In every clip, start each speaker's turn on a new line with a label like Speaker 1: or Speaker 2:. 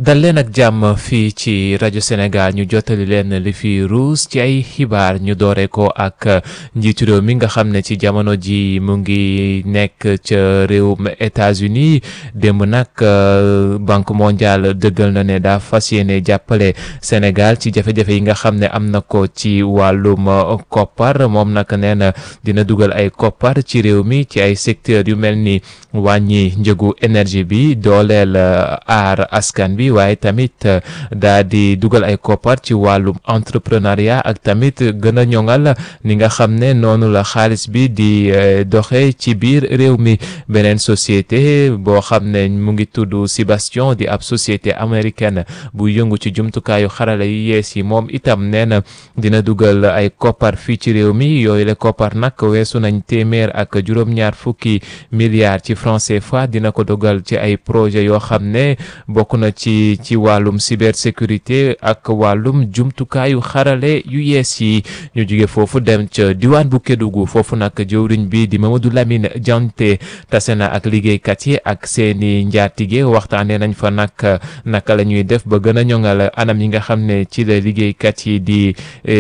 Speaker 1: dal leen ak jàmm fii ci rajo Sénégal ñu jottali leen li fi ruus ci ay xibaar ñu doore ko ak njiitu réew mi nga xam ne ci jamono ji mu ngi nekk ca réewum États-Unis démb nag Banque mondiale dëggal na ne daa fas yéene jàppale Sénégal ci jafe-jafe yi nga xam ne am na ko ci wàllum koppar moom nag nee na dina dugal ay koppar ci réew mi ci ay secteurs yu mel ni wàññi njëgu énergie bi dooleel aar askan bi waaye tamit daa di dugal ay koppar ci wàllum entrepreneuriat ak tamit gën a ñoŋal ni nga xam ne noonu la xaalis bi di doxe ci biir réew mi beneen société boo xam ne mu ngi tudd Sébastien di ab société américaine bu yëngu ci jumtukaayu xarala yu yees yi moom itam nee na dina dugal ay koppar fii ci réew mi yooyu la koppar nag weesu nañ téeméer ak juróom-ñaar fukki milliards ci franc CFA dina ko dogal ci ay projet yoo xam ne bokk na ci ci wàllum cybersécurité ak wàllum jumtukaayu xarale yu yees yi ñu jóge foofu dem ca diwaan bu Kédougou foofu nag jëwriñ bi di Mamadou Lamine Dianté tase na ak liggéeykat yi ak seeni njaatige waxtaanee nañ fa nag naka la ñuy def ba gën a ñoŋal anam yi nga xam ne ci la liggéeykat yi di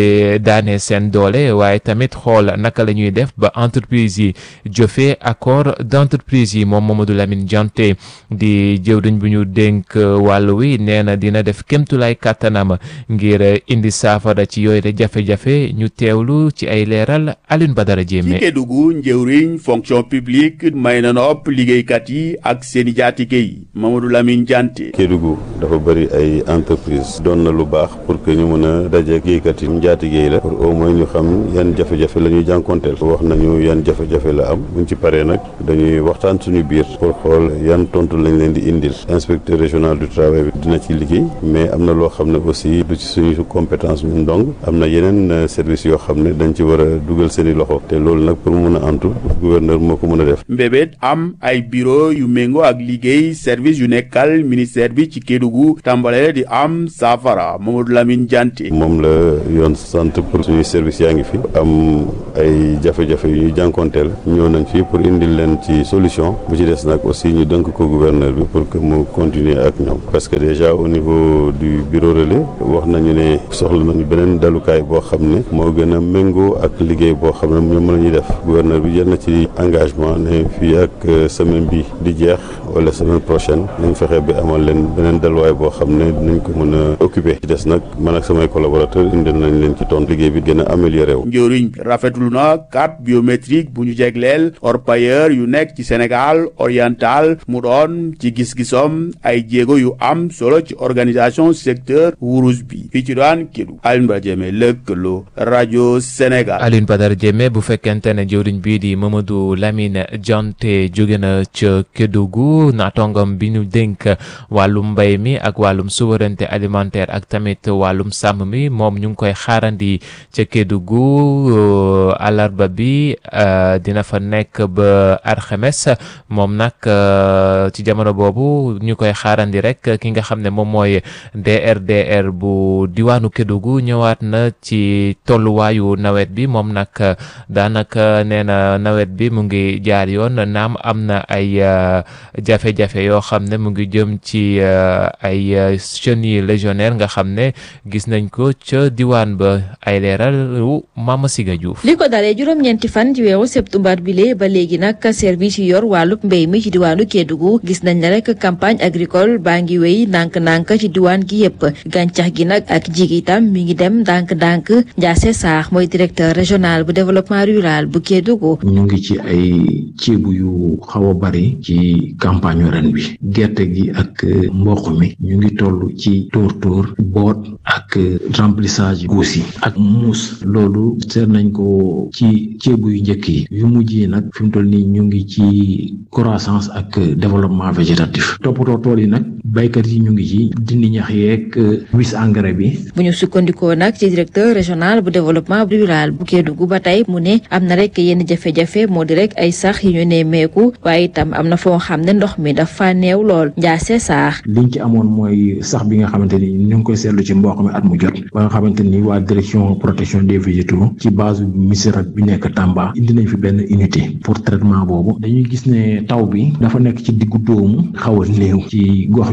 Speaker 1: daane seen doole waaye tamit xool naka la ñuy def ba entreprise yi jëfee accord d'entreprise yi moom Mamadou Lamine Dianté di jëwriñ bu ñu dénk wàll wi nee na dina def kémtulaay kàttanam ngir indi saafara ci yooyu de jafe-jafe ñu teewlu ci ay leeral Alioune Badara Diémé
Speaker 2: ci Kédougou njëwriñ fonction publique may na nopp liggéeykat yi ak seeni jaatige yi Mamadou Lamine Dianté
Speaker 3: Kédougou dafa bëri ay entreprise doon na lu baax pour que ñu mën a dajeek liggéeykat yi njaatige yi la pour au moins ñu xam yan jafe-jafe la ñuy jànkonteel wax nañu yan jafe-jafe la am buñ ci paree nag dañuy waxtaan suñu biir pour xool yan tontu lañ leen di indil inspecteur régional du travail bi dina ci liggéey mais am na loo xam ne aussi du ci suñu compétence ñun dong am na yeneen service yoo xam ne dañ ci war a dugal seeni loxo te loolu nag pour mun a antu gouverneur moo ko mën a def
Speaker 2: mbébét am ay bureau yu méngoo ak liggéey service yu nekkal ministère bi ci Kédougou tàmbale di am saafara Mamadou Lamine Dianté
Speaker 3: moom la yoon sant pour suñu service yaa ngi fi am ay jafe-jafe yu ñuy jànkonteel ñëw nañ fi pour indil leen ci solution bu ci des nag aussi ñu dënk ko gouverneur bi pour que mu continuer ak ñoom parce que déjà au niveau du bureau relais wax nañu ne soxla nañu beneen dalukaay boo xam ne moo gën a méngoo ak liggéey boo xam ne ñoom la ñuy def gouverneur bi jël na ci engagement ne fii ak semaine bi di jeex wala semaine prochaine nañ fexe bi amal leen beneen daluwaay boo xam ne dinañ ko mën a occuper ci des nag man ak samay collaborateurs indil nañ leen ci tontu liggéey bi gën a amélioré wu.
Speaker 2: njëriñ rafetlu na carte biométrique bu ñu jegleel orpailleur yu nekk ci Sénégal oriental mu doon ci gis-gisom ay jéego yu am solo ci organisation secteur wurus bi fii ci daan Kédougou Alioune Badara Diémé lëkkaloo rajo Sénégal.
Speaker 1: Alioune Badara Diémé bu fekkente ne jëwriñ bii di Mamadou Lamine Dianté jóge na ca Kédougou naatongam bi ñu dénk wàllum mbay mi ak wàllum souveraineté alimentaire ak tamit wàllum sàmm mi moom ñu ngi koy xaarandi ca Kédougou àllarba bi dina fa nekk ba alxames moom nag ci jamono boobu ñu koy xaarandi rek ki nga xam ne moom mooy DRDR bu diwaanu Kédougou ñëwaat na ci tolluwaayu nawet bi moom nag daanaka nee na nawet bi mu ngi jaar yoon naam am na ay jafe-jafe yoo xam ne mu ngi jëm ci ay chenilles légionnaires nga xam ne gis nañ ko ca diwaan ba ay leeral wu Mama Siga Diouf
Speaker 4: li ko dalee juróom-ñeenti fan ci weeru septembre bi lee ba léegi nag service yi yor wàllub mbéy mi ci diwaanu Kédougou gis nañ ne rek campagne agricole baa ngi wéy ndànk-ndànk ci diwaan gi yépp gàncax gi nag ak jig itam mi ngi dem ndànk-ndànk Ndiasse Sarr mooy directeur régional bu développement rural bu Kédougou.
Speaker 5: ñu ngi ci ay ceebu yu xaw a bari ci campagne ren bi gerte gi ak mboq mi ñu ngi toll ci tóor tóor boot ak remplissage guus yi ak muus loolu seet nañ ko ci ceebu yu njëkk yi yu mujj yi nag fi mu toll nii ñu ngi ci croissance ak développement végétatif toppatoo tool yi nag baykat yi ñu ngi ci dindi ñax yeeg wis engrais bi.
Speaker 4: bu ñu sukkandikoo nag ci directeur régional bu développement rural bu Kédougou ba tey mu ne am na rek yenn jafe-jafe moo di rek ay sax yu ñu nemmeeku waaye itam am na foo xam ne ndox mi dafa néew lool njaase saax.
Speaker 5: liñ ci amoon mooy sax bi nga xamante ni ñu ngi koy seetlu ci mboq mi at mu jot ba nga xamante ni waa direction protection des végétaux ci base MISRAT bi nekk Tamba indi nañ fi benn unité pour traitement boobu dañuy gis ne taw bi dafa nekk ci diggu dóomu xaw a néew ci gox yu bare bare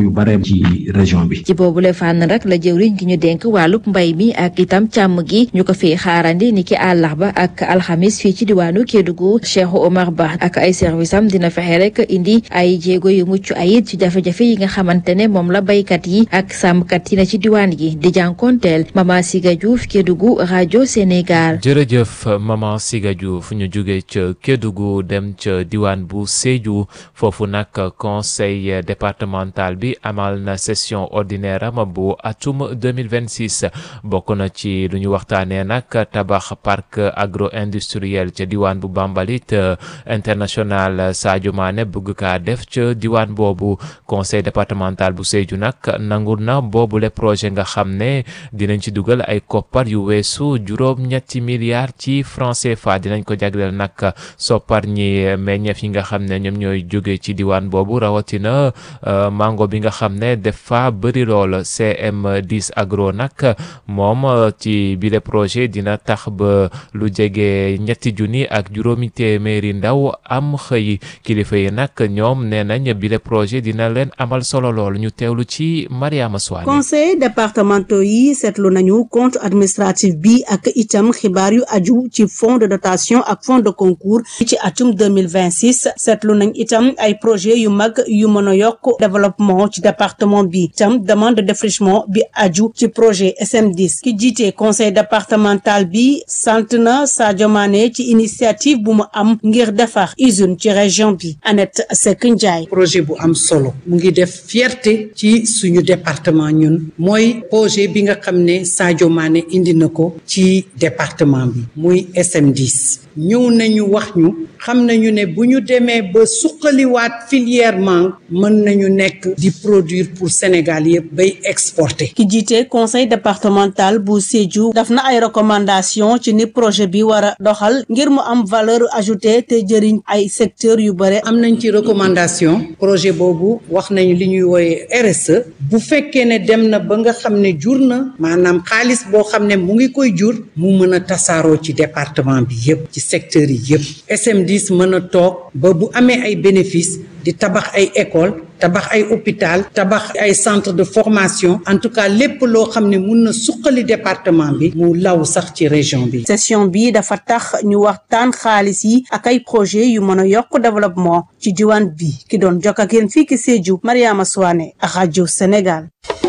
Speaker 5: ci région bi.
Speaker 4: ci boobule fànn rek la jëwriñ gi ñu dénk wàllub mbay mi ak itam càmm gi ñu ko fi xaarandi ni ki àllarba ak alxamis fii ci diwaanu Kédougou Cheikh Omar Ba ak ay service am dina fexe rek indi ay jéego yu mucc ayit ci jafe-jafe yi nga xamante ne moom la baykat yi ak sàmmkat yi na ci diwaan gi di jànkonteel Mama Siga Diouf Kédougou rajo Sénégal.
Speaker 1: jërëjëf Mama Siga Diouf ñu jóge ca Kédougou dem ca diwaan bu Sédhiou foofu nag conseil départemental bi amal na session ordinaire am bu atum 2026 bokk na ci lu ñu waxtaanee nag tabax parc agro industriel ca diwaan bu Bambalit international Sadio Mané bëgg kaa def ca diwaan boobu conseil départemental bu Sédhiou nag nangu na boobule projet nga xam ne dinañ ci dugal ay koppar yu weesu juróom ñetti milliards ci franc CFA dinañ ko jagleel nag soppar ñi meññeef yi nga xam ne ñoom ñooy jóge ci diwaan boobu rawatina mango bi nga xam ne dafa bëri lool CM10 agro nag moom ci bile projet dina tax ba lu jege ñetti junni ak juróomi téeméeri ndaw am xëy kilifa yi nag ñoom nee nañ bile projet dina leen amal solo lool ñu teewlu ci Mariama Soane
Speaker 6: conseil départementaux yi seetlu nañu compte administratif bi ak itam xibaar yu aju ci fonds de dotation ak fonds de concours ci atum 2026 seetlu nañ itam ay projet yu mag yu mën a yokk développement ci département bi itam demande de défrichement bi aju ci projet SM10 ki jiite conseil départemental bi sant na Sadio Mané ci initiative bu mu am ngir defar usine ci région bi Annette Seck Ndiaye
Speaker 7: projet bu am solo mu ngi def fierté ci suñu département ñun mooy projet bi nga xam ne Sadio Mané indi na ko ci département bi muy SM10 ñëw nañu wax ñu xam nañu ne bu ñu demee ba suqaliwaat filière mangue mën nañu nekk di produire pour Sénégal yëpp bay exporter.
Speaker 6: ki jiite conseil départemental bu Sédhiou daf na ay recommandation ci ni projet bi war a doxal ngir mu am valeur ajoutée te jëriñ ay secteurs yu bare.
Speaker 7: am nañ ci recommandation projet boobu wax nañu li ñuy wooye RSE bu fekkee ne dem na ba nga xam ne jur na maanaam xaalis boo xam ne mu ngi koy jur mu mën a tasaaroo ci département bi yëpp ci secteurs yi yëpp SM10 mën a toog ba bu amee ay bénéfices di tabax ay école tabax ay hôpital tabax ay centre de formation en tout cas lépp loo xam ne mun na suqali département bi mu law sax ci région bi
Speaker 6: session bi dafa tax ñu waxtaan xaalis yi ak ay projet yu mën a yokk développement ci diwaan bi ki doon jokk ak yéen fii ki Sédhiou Mariama Souane ak rajo Sénégal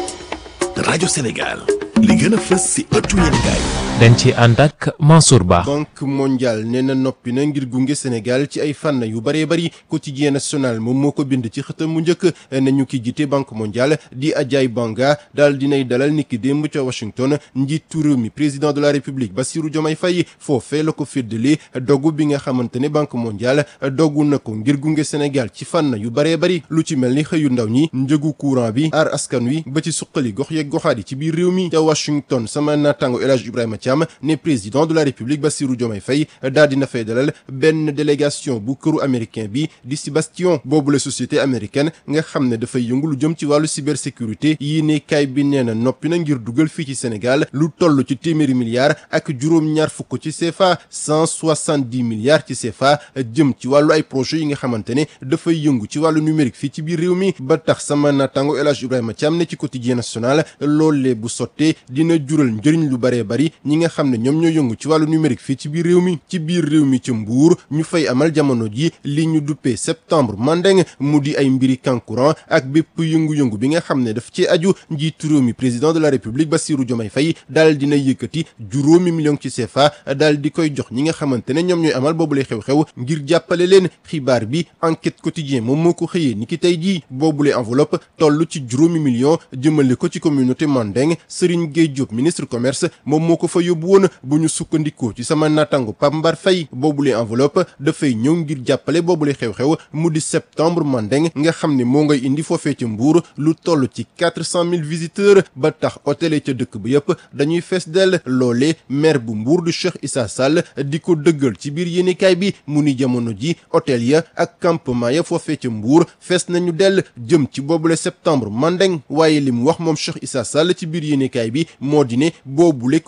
Speaker 8: rajo Sénégal li gën a fës si ëttu yéenekaay
Speaker 1: dañ ci ànd ak Mansour Ba.
Speaker 9: banque mondiale nee na noppi na ngir gunge Sénégal ci ay fànn yu bëree bëri quotidien national moom moo ko bind ci xëtam mu njëkk nañu ki jiite banque mondiale di Ajay Banga daal dinay dalal niki démb ca Washington njiitu réew mi président de la république Bassirou Diomaye Faye foofee la ko féddali dogu bi nga xamante ne banque mondiale dogu na ko ngir gunge Sénégal ci fànn yu bëree bëri lu ci mel ni xëyu ndaw ñi njëgu courant bi aar askan wi ba ci suqali gox yeeg goxaat yi ci biir réew mi ca Washington sama naataango El Hadj Ibrahima Thiam ne président de la république Bassirou Diomaye Faye daal dina fay dalal benn délégation bu këru américain bi di si bastion boobu la société américaine nga xam ne dafay yëngu lu jëm ci wàllu cybersécurité yii ne kaay bi nee na noppi na ngir dugal fii ci Sénégal lu toll ci téeméeri milliards ak juróom-ñaar fukk ci CFA cent soixante-dix milliards ci CFA jëm ci wàllu ay projets yi nga xamante ne dafay yëngu ci wàllu numérique fii ci biir réew mi ba tax sama naataango El Hadj Ibrahima Thiam ne ci quotidien national loolee bu sottee dina jural njëriñ lu baree bari ñi nga xam ne ñoom ñoo yëngu ci wàllu numérique fii ci biir réew mi ci biir réew mi ci mbuur ñu fay amal jamono ji li ñu duppee septembre mandeng mu di ay mbiri kankuran ak bépp yëngu-yëngu bi nga xam ne daf ci aju njiitu réew mi président de la république Bassirou Diomaye Faye daal dina yëkkati juróomi million ci CFA daal di koy jox ñi nga xamante ne ñoom ñooy amal boobu lay xew-xew ngir jàppale leen xibaar bi enquête quotidien moom moo ko xëyee ni ki tey jii boobule enveloppe toll ci juróomi million jëmale ko ci communauté mandeng Serigne Gueye Diop ministre commerce moom moo ko fa yóbbu woon bu ñu sukkandikoo ci sama natango Pape Mbar Faye boobule enveloppe dafay ñëw ngir jàppale boobule xew-xew mu di septembre mandeng nga xam ne moo ngay indi foofee ca Mbour lu toll ci quatre cent mille visiteurs ba tax hôtel ca dëkk ba yëpp dañuy fees dell loole maire bu Mbour du Cheikh Issa Sall di ko dëggal ci biir yéenekaay bi mu ni jamono ji hôtel ya ak campement ya foofee ca Mbour fees nañu dell jëm ci boobule septembre mandeng waaye li mu wax moom Cheikh Issa Sall ci biir yéenekaay bi moo di ne boobule communauté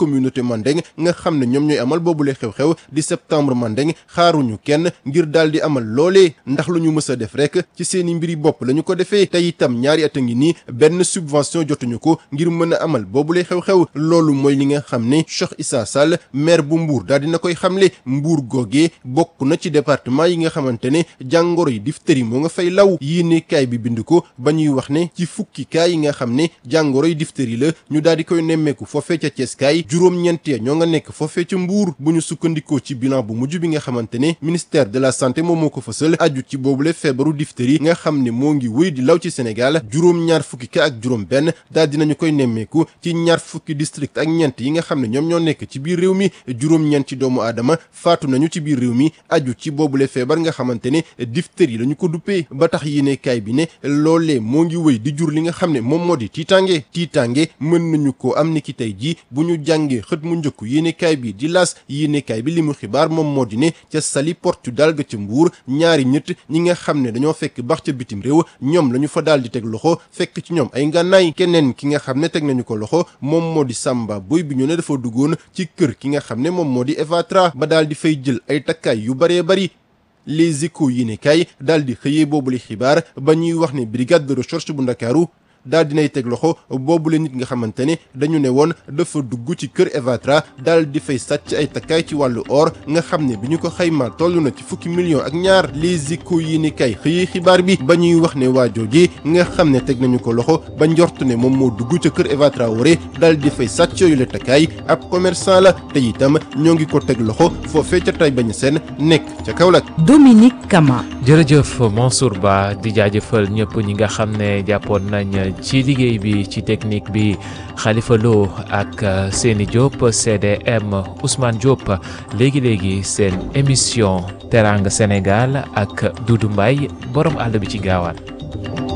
Speaker 9: Mandeng nga xam ne ñoom ñooy amal boobule xew-xew di septembre Mandeng xaaruñu kenn ngir daal di amal loolee ndax lu ñu mës a def rek ci seeni mbiri bopp la ñu ko defee te itam ñaari at a ngi nii benn subvention jotuñu ko ngir mën a amal boobule xew-xew loolu mooy li nga xam ne Cheikh Issa Sall maire bu Mbour daal dina koy xamle Mbour googee bokk na ci département yi nga xamante ne jàngoro yi diphtérie moo nga fay law yéene kaay bi bind ko ba ñuy wax ne ci fukki kaay yi nga xam ne jàngoro yi diphtérie la ñu daal di koy nemmeeku foofee ca Thiès kaay juróom-ñeent ya ñoo nga nekk foofee ca Mbour bu ñu sukkandikoo ci bilan bu mujj bi nga xamante ne ministère de la santé moom moo ko fësal aju ci boobule feebaru diphtérie nga xam ne moo ngi wéy di law ci Sénégal juróom-ñaar fukki ka ak juróom benn daal dinañu koy nemmeeku ci ñaar fukki district ak ñeent yi nga xam ne ñoom ñoo nekk ci biir réew mi juróom-ñeent ci doomu aadama faatu nañu ci biir réew mi aju ci boobule feebar nga xamante ne diphtérie la ñu ko duppee ba tax yéene kaay bi ne loolee moo ngi wéy di jur li nga xam ne moom moo di tiitange tiitange mën nañu ko am ni ki tey jii bu ñu jàngee xët mu njëkk yéene kaay bi di las yéene kaay bi li mu xibaar moom moo di ne ca Saly Portudal ga ca Mbuur ñaari ñett ñi nga xam ne dañoo fekk bax ca bitim réew ñoom la ñu fa daal di teg loxo fekk ci ñoom ay ngànnaay keneen ki nga xam ne teg nañu ko loxo moom moo di Samba Boy bi ñu ne dafa duggoon ci kër ki nga xam ne moom moo di Evatra ba daal di fay jël ay takkaay yu baree bari les échos yi ne kay daal di xëyee boobule xibaar ba ñuy wax ne brigade de recherche bu ndakaaru daal dinay teg loxo boobule nit nga xamante ne dañu ne woon dafa dugg ci kër Evatra daal di fay sàcc ay takkaay ci wàllu or nga xam ne bi ñu ko xaymaa toll na ci fukki millions ak ñaar les échos yi ni kay xëyee xibaar bi ba ñuy wax ne waa jooji nga xam ne teg nañu ko loxo ba njort ne moom moo dugg ca kër Evatra wore daal di fay sàcc yooyu la takkaay ab commerçant la te itam ñoo ngi ko teg loxo foofee ca tay bañ seen nekk ca Kaolack.
Speaker 10: Dominique Kama.
Speaker 1: jërëjëf Mansour Ba di jaajëfal ñëpp ñi nga xam ne jàppoon nañ ci liggéey bi ci technique bi Khalifa Lo ak Seni Diop CDM Ousmane Diop léegi léegi seen émission Teranga Sénégal ak Doudou Mbaye borom àll bi ci gaawaan